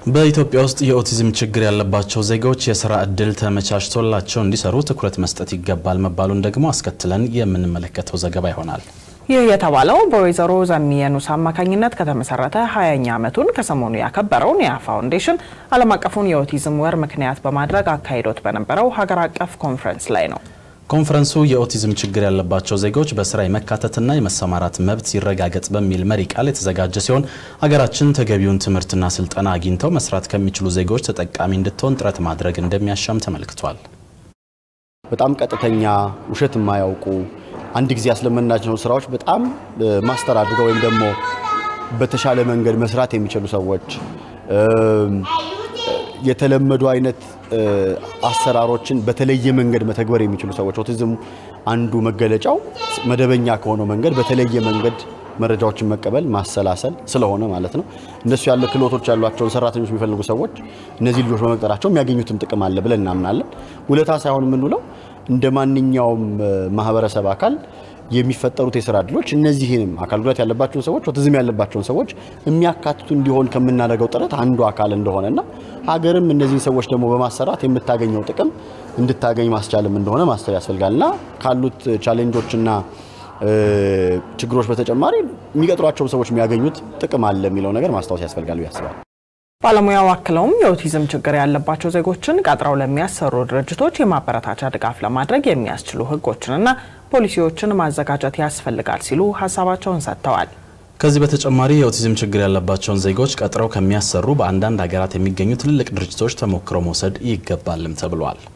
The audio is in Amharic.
በኢትዮጵያ ውስጥ የኦቲዝም ችግር ያለባቸው ዜጎች የስራ እድል ተመቻችቶላቸው እንዲሰሩ ትኩረት መስጠት ይገባል መባሉን ደግሞ አስከትለን የምንመለከተው ዘገባ ይሆናል። ይህ የተባለው በወይዘሮ ዘሚየኑስ አማካኝነት ከተመሰረተ ሀያኛ ዓመቱን ከሰሞኑ ያከበረው ኒያ ፋውንዴሽን ዓለም አቀፉን የኦቲዝም ወር ምክንያት በማድረግ አካሂዶት በነበረው ሀገር አቀፍ ኮንፈረንስ ላይ ነው። ኮንፈረንሱ የኦቲዝም ችግር ያለባቸው ዜጎች በስራ የመካተትና የመሰማራት መብት ይረጋገጥ በሚል መሪ ቃል የተዘጋጀ ሲሆን ሀገራችን ተገቢውን ትምህርትና ስልጠና አግኝተው መስራት ከሚችሉ ዜጎች ተጠቃሚ እንድትሆን ጥረት ማድረግ እንደሚያሻም ተመልክቷል። በጣም ቀጥተኛ፣ ውሸት የማያውቁ አንድ ጊዜ ያስለመናቸው ስራዎች በጣም ማስተር አድርገው ወይም ደግሞ በተሻለ መንገድ መስራት የሚችሉ ሰዎች የተለመዱ አይነት አሰራሮችን በተለየ መንገድ መተግበር የሚችሉ ሰዎች ኦቲዝም አንዱ መገለጫው መደበኛ ከሆነው መንገድ በተለየ መንገድ መረጃዎችን መቀበል ማሰላሰል ስለሆነ ማለት ነው። እነሱ ያለ ክህሎቶች ያሏቸውን ሰራተኞች የሚፈልጉ ሰዎች እነዚህ ልጆች በመቅጠራቸው የሚያገኙትም ጥቅም አለ ብለን እናምናለን። ውለታ ሳይሆን የምንውለው እንደ ማንኛውም ማህበረሰብ አካል የሚፈጠሩት የስራ እድሎች እነዚህንም አካል ጉዳት ያለባቸውን ሰዎች ኦቲዝም ያለባቸውን ሰዎች የሚያካትቱ እንዲሆን ከምናደርገው ጥረት አንዱ አካል እንደሆነና ሀገርም እነዚህን ሰዎች ደግሞ በማሰራት የምታገኘው ጥቅም እንድታገኝ ማስቻልም እንደሆነ ማሰብ ያስፈልጋልና ካሉት ቻሌንጆችና ችግሮች በተጨማሪ የሚቀጥሯቸውን ሰዎች የሚያገኙት ጥቅም አለ የሚለው ነገር ማስታወስ ያስፈልጋል ብዬ አስባለሁ። ባለሙያው አክለውም የኦቲዝም ችግር ያለባቸው ዜጎችን ቀጥረው ለሚያሰሩ ድርጅቶች የማበረታቻ ድጋፍ ለማድረግ የሚያስችሉ ሕጎችንና ፖሊሲዎችን ማዘጋጀት ያስፈልጋል ሲሉ ሀሳባቸውን ሰጥተዋል። ከዚህ በተጨማሪ የኦቲዝም ችግር ያለባቸውን ዜጎች ቀጥረው ከሚያሰሩ በአንዳንድ ሀገራት የሚገኙ ትልልቅ ድርጅቶች ተሞክሮ መውሰድ ይገባልም ተብሏል።